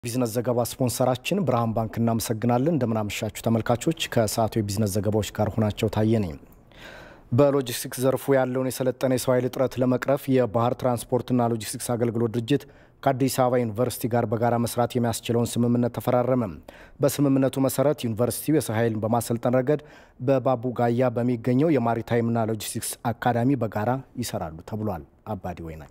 ቢዝነስ ዘገባ ስፖንሰራችን ብርሃን ባንክ እናመሰግናለን። እንደምናመሻችሁ ተመልካቾች፣ ከሰዓቱ የቢዝነስ ዘገባዎች ጋር ሆናቸው ታየ ነኝ። በሎጂስቲክስ ዘርፉ ያለውን የሰለጠነ የሰው ኃይል እጥረት ለመቅረፍ የባህር ትራንስፖርትና ሎጂስቲክስ አገልግሎት ድርጅት ከአዲስ አበባ ዩኒቨርሲቲ ጋር በጋራ መስራት የሚያስችለውን ስምምነት ተፈራረመ። በስምምነቱ መሰረት ዩኒቨርሲቲው የሰው ኃይልን በማሰልጠን ረገድ በባቡ ጋያ በሚገኘው የማሪታይምና ሎጂስቲክስ አካዳሚ በጋራ ይሰራሉ ተብሏል። አባዲ ወይና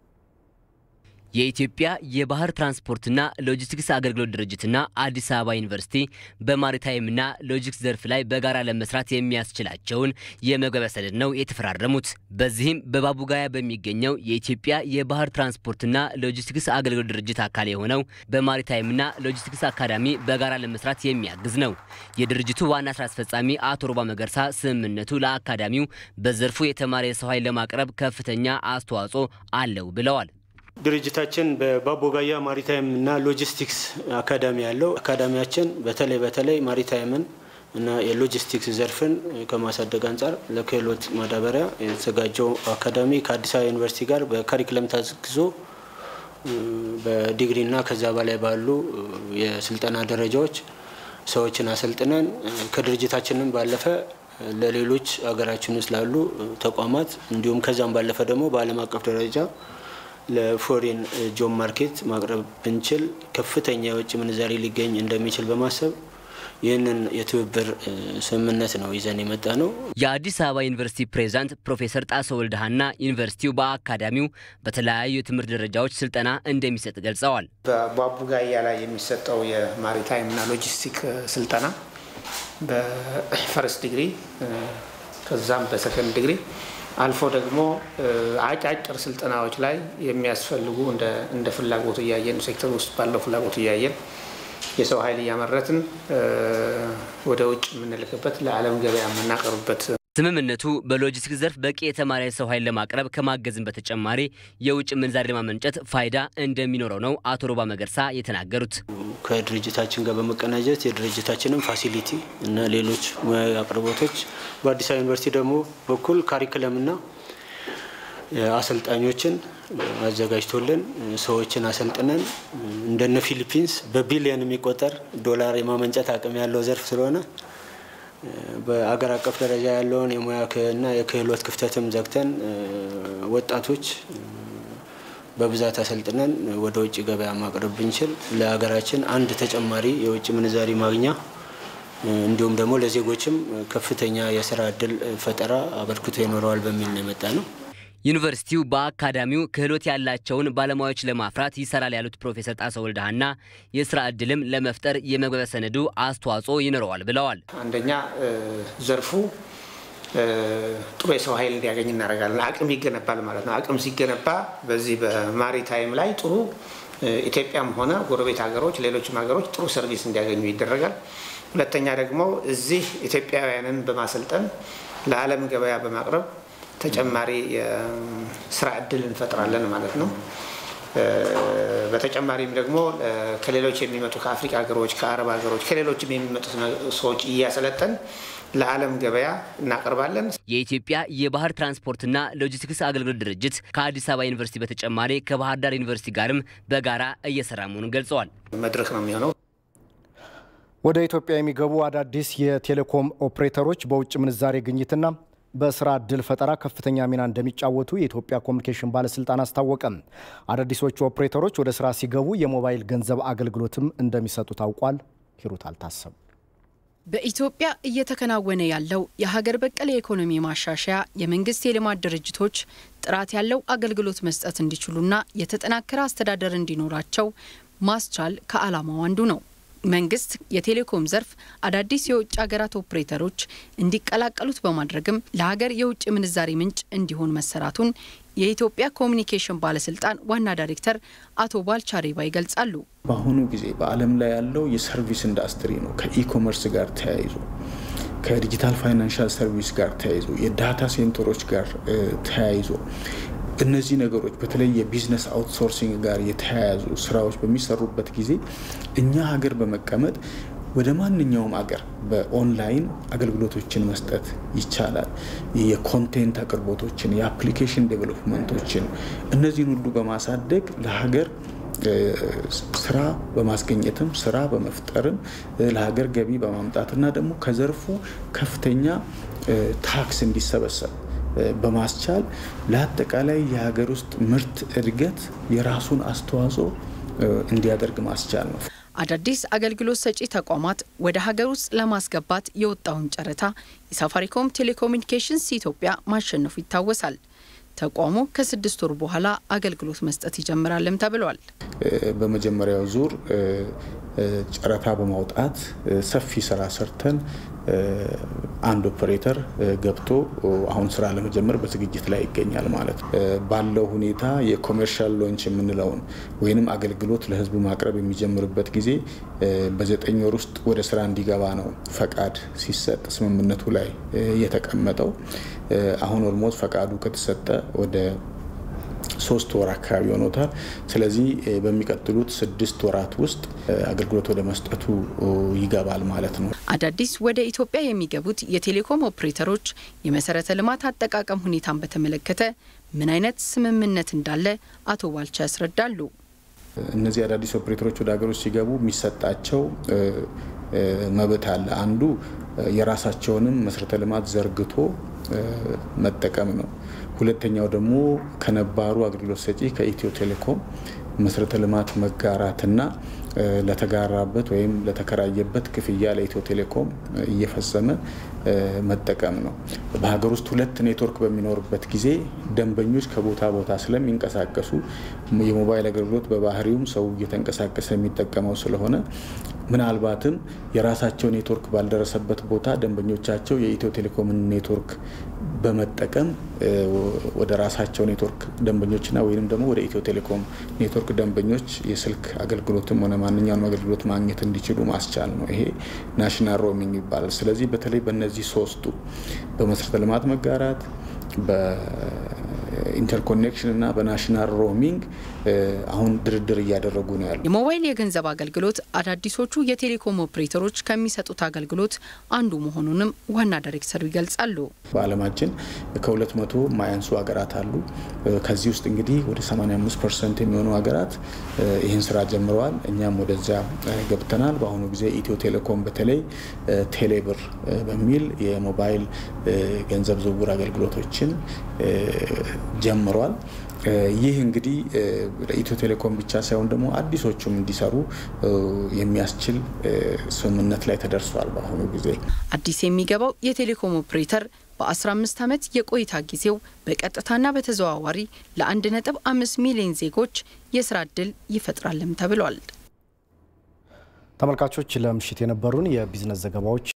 የኢትዮጵያ የባህር ትራንስፖርትና ሎጂስቲክስ አገልግሎት ድርጅትና አዲስ አበባ ዩኒቨርሲቲ በማሪታይምና ሎጂስቲክስ ዘርፍ ላይ በጋራ ለመስራት የሚያስችላቸውን የመግባቢያ ሰነድ ነው የተፈራረሙት። በዚህም በባቡጋያ በሚገኘው የኢትዮጵያ የባህር ትራንስፖርትና ሎጂስቲክስ አገልግሎት ድርጅት አካል የሆነው በማሪታይምና ሎጂስቲክስ አካዳሚ በጋራ ለመስራት የሚያግዝ ነው። የድርጅቱ ዋና ስራ አስፈጻሚ አቶ ሮባ መገርሳ ስምምነቱ ለአካዳሚው በዘርፉ የተማረ የሰው ኃይል ለማቅረብ ከፍተኛ አስተዋጽኦ አለው ብለዋል። ድርጅታችን በባቦጋያ ማሪታይም እና ሎጂስቲክስ አካዳሚ ያለው አካዳሚያችን በተለይ በተለይ ማሪታይምን እና የሎጂስቲክስ ዘርፍን ከማሳደግ አንጻር ለክህሎት ማዳበሪያ የተዘጋጀው አካዳሚ ከአዲስ አበባ ዩኒቨርሲቲ ጋር በካሪክለም ታግዞ በዲግሪና ከዛ በላይ ባሉ የስልጠና ደረጃዎች ሰዎችን አሰልጥነን ከድርጅታችንም ባለፈ ለሌሎች ሀገራችን ውስጥ ላሉ ተቋማት እንዲሁም ከዛም ባለፈ ደግሞ በዓለም አቀፍ ደረጃ ለፎሬን ጆብ ማርኬት ማቅረብ ብንችል ከፍተኛ የውጭ ምንዛሪ ሊገኝ እንደሚችል በማሰብ ይህንን የትብብር ስምምነት ነው ይዘን የመጣ ነው። የአዲስ አበባ ዩኒቨርሲቲ ፕሬዝዳንት ፕሮፌሰር ጣሰው ወልደሃና ዩኒቨርሲቲው በአካዳሚው በተለያዩ የትምህርት ደረጃዎች ስልጠና እንደሚሰጥ ገልጸዋል። በባቡጋያ ላይ የሚሰጠው የማሪታይም እና ሎጂስቲክ ስልጠና በፈርስት ዲግሪ ከዛም በሰከንድ ዲግሪ አልፎ ደግሞ አጫጭር ስልጠናዎች ላይ የሚያስፈልጉ እንደ ፍላጎቱ እያየን ሴክተር ውስጥ ባለው ፍላጎቱ እያየን የሰው ኃይል እያመረትን ወደ ውጭ የምንልክበት ለዓለም ገበያ የምናቀርብበት ስምምነቱ በሎጂስቲክስ ዘርፍ በቂ የተማረ የሰው ኃይል ለማቅረብ ከማገዝም በተጨማሪ የውጭ ምንዛሪ ለማመንጨት ፋይዳ እንደሚኖረው ነው አቶ ሮባ መገርሳ የተናገሩት። ከድርጅታችን ጋር በመቀናጀት የድርጅታችንን ፋሲሊቲ እና ሌሎች ሙያዊ አቅርቦቶች በአዲስ አበባ ዩኒቨርሲቲ ደግሞ በኩል ካሪክለምና አሰልጣኞችን አዘጋጅቶልን ሰዎችን አሰልጥነን እንደነ ፊሊፒንስ በቢሊየን የሚቆጠር ዶላር የማመንጨት አቅም ያለው ዘርፍ ስለሆነ በአገር አቀፍ ደረጃ ያለውን የሙያ እና የክህሎት ክፍተትም ዘግተን ወጣቶች በብዛት አሰልጥነን ወደ ውጭ ገበያ ማቅረብ ብንችል ለሀገራችን አንድ ተጨማሪ የውጭ ምንዛሪ ማግኛ እንዲሁም ደግሞ ለዜጎችም ከፍተኛ የስራ እድል ፈጠራ አበርክቶ ይኖረዋል በሚል ነው የመጣ ነው። ዩኒቨርሲቲው በአካዳሚው ክህሎት ያላቸውን ባለሙያዎች ለማፍራት ይሰራል ያሉት ፕሮፌሰር ጣሰው ወልደሃና የስራ እድልም ለመፍጠር የመግባቢያ ሰነዱ አስተዋጽኦ ይኖረዋል ብለዋል። አንደኛ ዘርፉ ጥሩ የሰው ኃይል እንዲያገኝ እናደርጋለን። አቅም ይገነባል ማለት ነው። አቅም ሲገነባ በዚህ በማሪታይም ላይ ጥሩ ኢትዮጵያም ሆነ ጎረቤት ሀገሮች፣ ሌሎችም ሀገሮች ጥሩ ሰርቪስ እንዲያገኙ ይደረጋል። ሁለተኛ ደግሞ እዚህ ኢትዮጵያውያንን በማሰልጠን ለዓለም ገበያ በማቅረብ ተጨማሪ የስራ እድል እንፈጥራለን ማለት ነው። በተጨማሪም ደግሞ ከሌሎች የሚመጡ ከአፍሪካ ሀገሮች፣ ከአረብ ሀገሮች፣ ከሌሎችም የሚመጡ ሰዎች እያሰለጠን ለዓለም ገበያ እናቀርባለን። የኢትዮጵያ የባህር ትራንስፖርትና ሎጂስቲክስ አገልግሎት ድርጅት ከአዲስ አበባ ዩኒቨርሲቲ በተጨማሪ ከባህር ዳር ዩኒቨርሲቲ ጋርም በጋራ እየሰራ መሆኑን ገልጸዋል። መድረክ ነው የሚሆነው። ወደ ኢትዮጵያ የሚገቡ አዳዲስ የቴሌኮም ኦፕሬተሮች በውጭ ምንዛሬ ግኝትና በስራ እድል ፈጠራ ከፍተኛ ሚና እንደሚጫወቱ የኢትዮጵያ ኮሚኒኬሽን ባለስልጣን አስታወቀ። አዳዲሶቹ ኦፕሬተሮች ወደ ስራ ሲገቡ የሞባይል ገንዘብ አገልግሎትም እንደሚሰጡ ታውቋል። ሂሩት አልታሰብ በኢትዮጵያ እየተከናወነ ያለው የሀገር በቀል የኢኮኖሚ ማሻሻያ የመንግስት የልማት ድርጅቶች ጥራት ያለው አገልግሎት መስጠት እንዲችሉና የተጠናከረ አስተዳደር እንዲኖራቸው ማስቻል ከዓላማው አንዱ ነው። መንግስት የቴሌኮም ዘርፍ አዳዲስ የውጭ ሀገራት ኦፕሬተሮች እንዲቀላቀሉት በማድረግም ለሀገር የውጭ ምንዛሪ ምንጭ እንዲሆን መሰራቱን የኢትዮጵያ ኮሚኒኬሽን ባለስልጣን ዋና ዳይሬክተር አቶ ባልቻ ሬባ ይገልጻሉ። በአሁኑ ጊዜ በዓለም ላይ ያለው የሰርቪስ ኢንዱስትሪ ነው። ከኢኮመርስ ጋር ተያይዞ ከዲጂታል ፋይናንሻል ሰርቪስ ጋር ተያይዞ የዳታ ሴንተሮች ጋር ተያይዞ እነዚህ ነገሮች በተለይ የቢዝነስ አውትሶርሲንግ ጋር የተያያዙ ስራዎች በሚሰሩበት ጊዜ እኛ ሀገር በመቀመጥ ወደ ማንኛውም አገር በኦንላይን አገልግሎቶችን መስጠት ይቻላል። የኮንቴንት አቅርቦቶችን፣ የአፕሊኬሽን ዴቨሎፕመንቶችን እነዚህን ሁሉ በማሳደግ ለሀገር ስራ በማስገኘትም ስራ በመፍጠርም ለሀገር ገቢ በማምጣትና ደግሞ ከዘርፉ ከፍተኛ ታክስ እንዲሰበሰብ በማስቻል ለአጠቃላይ የሀገር ውስጥ ምርት እድገት የራሱን አስተዋጽኦ እንዲያደርግ ማስቻል ነው። አዳዲስ አገልግሎት ሰጪ ተቋማት ወደ ሀገር ውስጥ ለማስገባት የወጣውን ጨረታ የሳፋሪኮም ቴሌኮሙኒኬሽንስ ኢትዮጵያ ማሸነፉ ይታወሳል። ተቋሙ ከስድስት ወር በኋላ አገልግሎት መስጠት ይጀምራልም ተብሏል። በመጀመሪያው ዙር ጨረታ በማውጣት ሰፊ ስራ ሰርተን አንድ ኦፐሬተር ገብቶ አሁን ስራ ለመጀመር በዝግጅት ላይ ይገኛል ማለት ነው። ባለው ሁኔታ የኮሜርሻል ሎንች የምንለውን ወይንም አገልግሎት ለሕዝብ ማቅረብ የሚጀምርበት ጊዜ በዘጠኝ ወር ውስጥ ወደ ስራ እንዲገባ ነው ፈቃድ ሲሰጥ ስምምነቱ ላይ የተቀመጠው። አሁን ኦልሞስት ፈቃዱ ከተሰጠ ወደ ሶስት ወር አካባቢ ሆኖታል። ስለዚህ በሚቀጥሉት ስድስት ወራት ውስጥ አገልግሎት ወደ መስጠቱ ይገባል ማለት ነው። አዳዲስ ወደ ኢትዮጵያ የሚገቡት የቴሌኮም ኦፕሬተሮች የመሰረተ ልማት አጠቃቀም ሁኔታን በተመለከተ ምን አይነት ስምምነት እንዳለ አቶ ባልቻ ያስረዳሉ። እነዚህ አዳዲስ ኦፕሬተሮች ወደ ሀገሮች ሲገቡ የሚሰጣቸው መብት አለ። አንዱ የራሳቸውንም መሰረተ ልማት ዘርግቶ መጠቀም ነው። ሁለተኛው ደግሞ ከነባሩ አገልግሎት ሰጪ ከኢትዮ ቴሌኮም መሰረተ ልማት መጋራትና ለተጋራበት ወይም ለተከራየበት ክፍያ ለኢትዮ ቴሌኮም እየፈጸመ መጠቀም ነው። በሀገር ውስጥ ሁለት ኔትወርክ በሚኖርበት ጊዜ ደንበኞች ከቦታ ቦታ ስለሚንቀሳቀሱ የሞባይል አገልግሎት በባህሪውም ሰው እየተንቀሳቀሰ የሚጠቀመው ስለሆነ ምናልባትም የራሳቸው ኔትወርክ ባልደረሰበት ቦታ ደንበኞቻቸው የኢትዮ ቴሌኮምን ኔትወርክ በመጠቀም ወደ ራሳቸው ኔትወርክ ደንበኞችና ወይም ደግሞ ወደ ኢትዮ ቴሌኮም ኔትወርክ ደንበኞች የስልክ አገልግሎትም ሆነ ማንኛውንም አገልግሎት ማግኘት እንዲችሉ ማስቻል ነው። ይሄ ናሽናል ሮሚንግ ይባላል። ስለዚህ በተለይ በእነዚህ ሶስቱ በመሰረተ ልማት መጋራት በኢንተርኮኔክሽን እና በናሽናል ሮሚንግ አሁን ድርድር እያደረጉ ነው ያሉ። የሞባይል የገንዘብ አገልግሎት አዳዲሶቹ የቴሌኮም ኦፕሬተሮች ከሚሰጡት አገልግሎት አንዱ መሆኑንም ዋና ዳይሬክተሩ ይገልጻሉ። በዓለማችን ከሁለት መቶ ማያንሱ ሀገራት አሉ። ከዚህ ውስጥ እንግዲህ ወደ 85 ፐርሰንት የሚሆኑ ሀገራት ይህን ስራ ጀምረዋል። እኛም ወደዚያ ገብተናል። በአሁኑ ጊዜ ኢትዮ ቴሌኮም በተለይ ቴሌብር በሚል የሞባይል ገንዘብ ዝውውር አገልግሎቶችን ጀምሯል። ይህ እንግዲህ ለኢትዮ ቴሌኮም ብቻ ሳይሆን ደግሞ አዲሶቹም እንዲሰሩ የሚያስችል ስምምነት ላይ ተደርሷል። በአሁኑ ጊዜ አዲስ የሚገባው የቴሌኮም ኦፕሬተር በ15 ዓመት የቆይታ ጊዜው በቀጥታና በተዘዋዋሪ ለ1.5 ሚሊዮን ዜጎች የስራ ዕድል ይፈጥራልም ተብሏል። ተመልካቾች ለምሽት የነበሩን የቢዝነስ ዘገባዎች